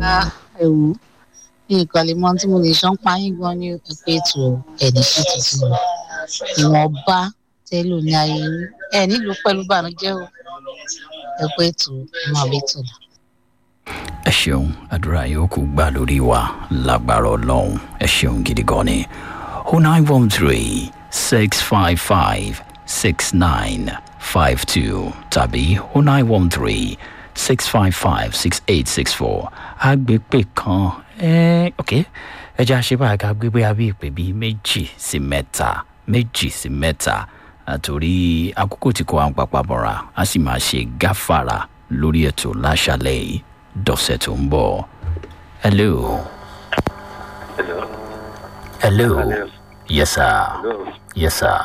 ẹ̀wù ní ìkàlẹ̀ mọ́ tí mo lè ṣán páyín gan ní ẹ̀pẹ́ ètò ẹ̀ní ṣètò sí mi ìwọ̀nba tẹ́lò ní ayé yín ẹ̀ nílùú pẹ̀lú bànújẹ́ o ẹ̀pẹ́ ètò máa bí tò lọ. ẹ ṣeun àdúrà yóò kú gbà lórí wa lágbára ọlọ́run ẹ ṣeun gidi gan ni o nine one three six five five six nine five two tàbí o nine one three six five five six eight six four agbègbè kan ẹ ok ẹ jẹ́ àṣebá ká gbégbé abí ìpè bíi méjì sí mẹ́ta méjì sí mẹ́ta àtòrí àkókò tí kò wá ń papà bọ̀ra a sì máa ṣe gáfàrà lórí ètò láṣálẹ̀ yìí dọ̀sẹ̀ tó ń bọ̀. hello. Hello. hello. Hello. yes sir. Hello. yes sir.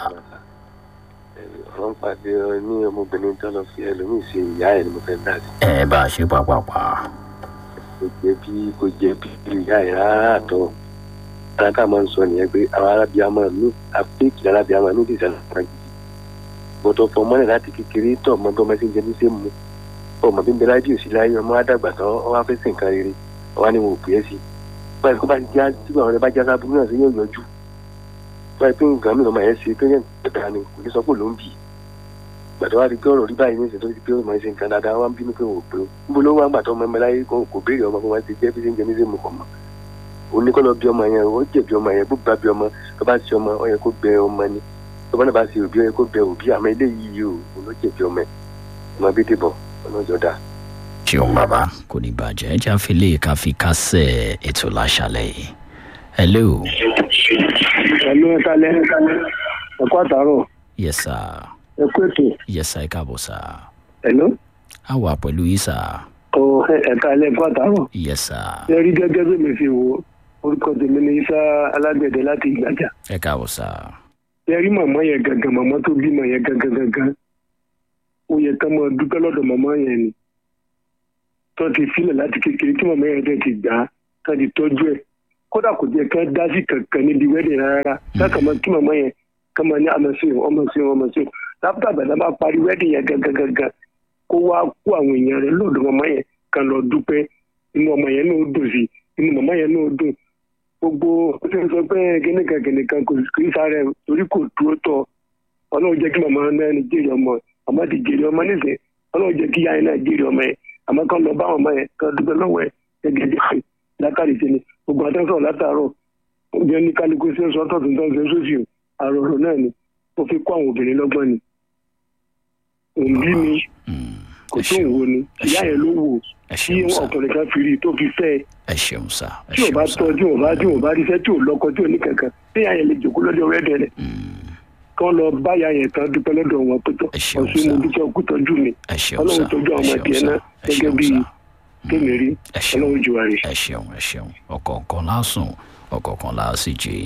ọ̀rọ̀ ń pàdé ọ ní ọmọbìnrin tó lọ fi ẹlòmíì ṣe ìyá ẹ̀ ni mo fẹ́ dá sí. ẹ bá a ṣe pàápàá. kò jẹ́ bí kò jẹ́ bí ìyá ẹ̀ rárá àtọ̀. ara tá a máa ń sọ nìyẹn pé àwọn arábíàmọ mi àpéèkì arábíàmọ mi ti sàlẹ̀ fún ẹ̀jẹ̀. bọ́tọ̀ fọ mọ́lẹ̀ láti kékeré tọ̀ ọmọ bí ọmọ ṣe ń jẹ ní ṣe mú. ọmọ bí nbẹ lájú òsì láyé ọmọ àdàgbà tán ọwọ́ afẹ́ sìn kan rere ọwọ́ ni wọn ò pè é sí. báyìí kó bá ti já tí àwọn ọ̀rẹ́ bá já sábúrú náà sí yóò yọjú. báyìí pé nǹkan mìíràn máa yẹn ṣe pé yẹn gbẹ̀dà ni kò ní sọ pé ló ń bì í gbàtọ́ wá di pé ọ̀rọ̀ rí báyìí ní ìṣètò pé ó máa ń ṣe nǹkan dáadáa wá ń bínú pé wò pé ó níbo ló wá ń gbàtọ́ ọmọ ẹgbẹ́ láyé kan kò béèrè ọmọ fún wa ti jẹ́ bí ṣe ń jẹ ní sèmù kọ̀ mọ́ òní kọ́ lọ bí ọmọ yẹn ó jẹ̀bi ọmọ yẹn bó bá bí ọmọ tó bá ṣe ọmọ ó yẹ kó bẹ ọmọ ni tó bá náà bá ṣe òbí ó yẹ kó bẹ òbí àmọ́ eléyìí yìí ò òun ló jẹ̀bi ọmọ ẹ̀ ọmọ bí dìbò ọlọ́jọ́ dáa. ṣeun bàbá kò ní bàjẹ́ ẹ já fi lè ká fi kásẹ̀ ètò láṣálẹ̀ yìí. hello. ẹ̀lú ẹ̀ka lẹ́ẹ̀ka ẹ̀kọ́ àtàrọ̀ yes sir. ẹ̀kọ́ ètò yes sir ẹ káàbọ̀ sir. ẹ̀lú a wà pẹ̀lú yìí sir. ọ̀ ẹ̀ka lẹ́ẹ̀kọ́ àtàrọ̀ yes sir. ẹ rí gẹ́gẹ́ bí mi fi wo orúkọ tèmi ní isa alágbẹ̀dẹ láti ìgbàjà ẹ káàbọ̀ sir. ẹ rí màmá yẹn gangan màmá tó bímọ yẹn gangan gangan ó yẹ ká máa dúpẹ́ lọ́dọ̀ màmá yẹn ni tó ti filẹ̀ láti kékeré tí màmá yẹn dẹ̀ ti gbà á ká ti tọ́jú ẹ̀ kódà kò jẹ́ ká dá sí kankan níbi wẹ́dẹ̀ rárá káàkà máa kí màmá yẹn ká máa ní àmọ́ sí ọmọ sí ọmọ sí lápútà bàtà bá parí wẹ́dẹ̀ yẹn gangan gangan kó wá kó àwọn èèyàn rẹ̀ lọ́dọ̀ màmá yẹn kan lọ dúpẹ́ inú ọmọ yẹn náà dùn sí inú màmá yẹn náà dùn gbogbo ó ti sọ pé kìnìkan kìnìkan kò kì í sáré torí kò dúró tọ ọlọ́run jẹ́ kí màmá náà ní jèrè ọmọ àmọ́ ti jèrè ọmọ nísìnyí ọlọ́run jẹ́ kí yáyé náà jèrè ọmọ yẹn àmọ́ kàn lọ bá ọmọ yẹn kan dúpẹ́ lọ́wọ́ ẹ̀ gẹ́gẹ́ bí ṣe látàrí ṣe ni gbogbo àtẹ́sọ̀ látàárọ̀ oúnjẹ ní kálukú ṣe ń sọ tọ̀tún tó ń ṣe sósì àròrò náà ni ó fi kó àwọn obìnrin lọ́gbọ́n ni òǹbí ni kò tó ń wo ni ìyá yẹn ló wò ẹ tí ṣeun sir. ọkùnrin kan fi rí i tó fi fẹ́ ẹ ẹ ṣeun sir. ẹ tí ò bá ṣeun tọ́ sir. tí ò bá tí ò bá ríṣẹ́ tí ò lọ́kọ tí ò ní kankan tí ìyá yẹn lè jòkó lọ́dọ̀ rẹ́dẹ̀ rẹ̀ kán lọ bá ìyá yẹn kan dúpẹ́ lọ́dọ̀ wọn tó tọ́ Ẹ ṣeun ọ̀sùn mo sir. dúpẹ́ ọkú tọ́jú mi ẹ ṣeun ọlọ́run sir. tọ́jú ẹ àwọn ọmọ ṣeun tiẹ̀ sir. náà ẹ gẹ́gẹ́ ṣeun bí sir. tèmi rí ẹ ṣeun ọlọ́run jù wá rí. ẹ ṣeun ẹ ṣeun ọ̀kọ̀ọ̀kan lásùn ọ̀kọ̀ọ̀kan lásìjì.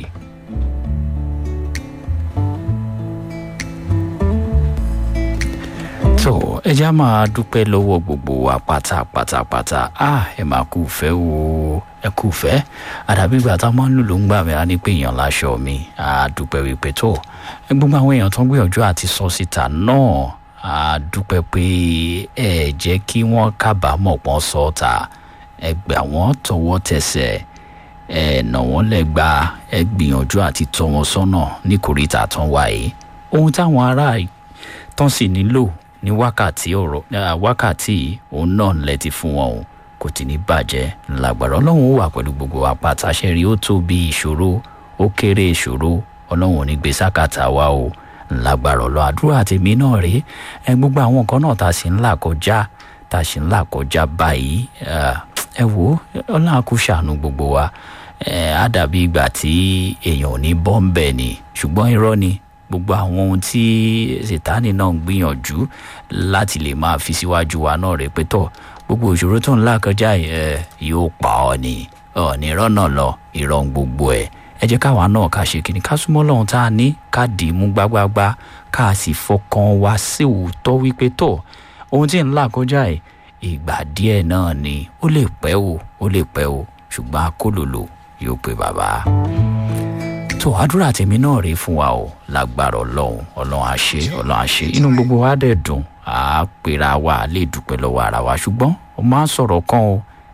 tó ẹ já máa dúpẹ́ lọ́wọ́ gbogbo wa pátápátápátá a ẹ máa kú fẹ́ o ẹ kú fẹ́ àdàbígbà tá a máa ń lò ló ń gbà mí á ní pé èèyàn láṣọ mi a dúpẹ́ wípé tó ẹ gbogbo àwọn èèyàn tó ń gbìyànjú àti sọ síta náà a dúpẹ́ pé ẹ jẹ́ kí wọ́n kábàámọ̀ pọ́n sọ ọ́ ta ẹ gbà wọ́n tọwọ́ tẹsẹ̀ ẹ nà wọ́n lẹ́gba ẹ gbìyànjú àti tọ́ wọn sọ́nà ní kòríta tán wáyé ohun táwọn ará tán sì nílò ní wákàtí ọ̀rọ̀ ah, wákàtí yìí, òun náà lẹ ti fún wọn o kò tí ní bàjẹ́ lágbára ọlọ́run ó wà pẹ̀lú gbogbo apàtàṣẹ rí ó tó bí ìṣòro ó kéré ìṣòro ọlọ́run ò ní gbé sákàtà wa o lágbára ọlọ́ àdúrà tèmi náà rí ẹ gbogbo àwọn nǹkan náà tá a sì ń là kọjá tá a sì ń là kọjá báyìí ah, ẹ wò ó ọlọ́run kò ṣàánú gbogbo wa ẹ á dàbí ìgbà tí èèyàn ò ní bọ́m̀bẹ̀ ni ṣùgbọ́n irọ́ ni gbogbo àwọn ohun tí sètáni náà ń gbìyànjú láti lè máa fi síwájú wa náà rè pé tọ̀ gbogbo ìṣòro tó ń là kọjá yìí, ẹ yóò pa ọ ni ọ̀ọ́nì rọ́nà lọ ìrọ̀ ń gbogbo ẹ̀ ẹ jẹ́ káwa náà ká ṣe kíni ká súnmọ́ lọ́hún tá a ní ká dì í mú gbágbágbá ká sì fọkàn wa sí òótọ́ wípé tọ̀ ohun tí ń là kọjá yìí ìgbà díẹ̀ náà ni ó lè pẹ́ o ó lè pẹ́ o ṣùgbọ́n akólòlò yóò pe bàbá tó àdúrà tèmi náà rí fún wa o lágbára ọlọ́run ọlọ́run àṣẹ ọlọ́run àṣẹ inú gbogbo wa dẹ̀ dùn á pera wa lè dúpẹ́ lọ́wọ́ ara wa ṣùgbọ́n ó máa ń sọ̀rọ̀ kan o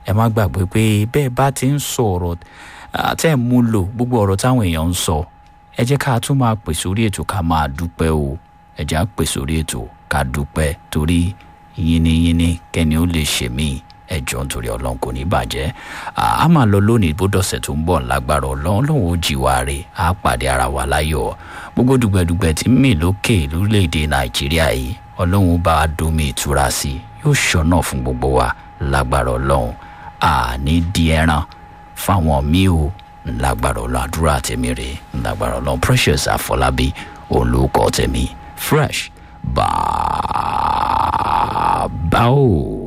ẹ má gbàgbé pé bẹ́ẹ̀ bá ti ń sọ ọ̀rọ̀ tẹ́ ẹ̀ mú lò gbogbo ọ̀rọ̀ táwọn èèyàn ń sọ ẹ jẹ́ ká tún máa pè sórí ètò ká máa dúpẹ́ o ẹ jẹ́ á pè sórí ètò ká dúpẹ́ torí yínníyínní kẹ́ni ó lè ṣe míì ẹjọ́ nítorí ọlọ́run kò ní bàjẹ́ a máa lọ lónìí bó dọ̀sẹ̀ tó ń bọ̀ lágbára ọlọ́run ọlọ́run ó jí wa rè á pàdé ara wa láyọ̀ gbogbo dùgbẹ̀dùgbẹ̀ tí ń mì lókè lórílẹ̀‐èdè nàìjíríà yìí ọlọ́run bá a domi ìtura sí i yóò ṣọ́nà fún gbogbo wa lágbára ọlọ́run àní di ẹran fáwọn míì o lágbára ọlọ́run àdúrà tèmi rè lágbára ọlọ́run precious àfọlábí òun ló kọ́ tèmi fresh bàbá o.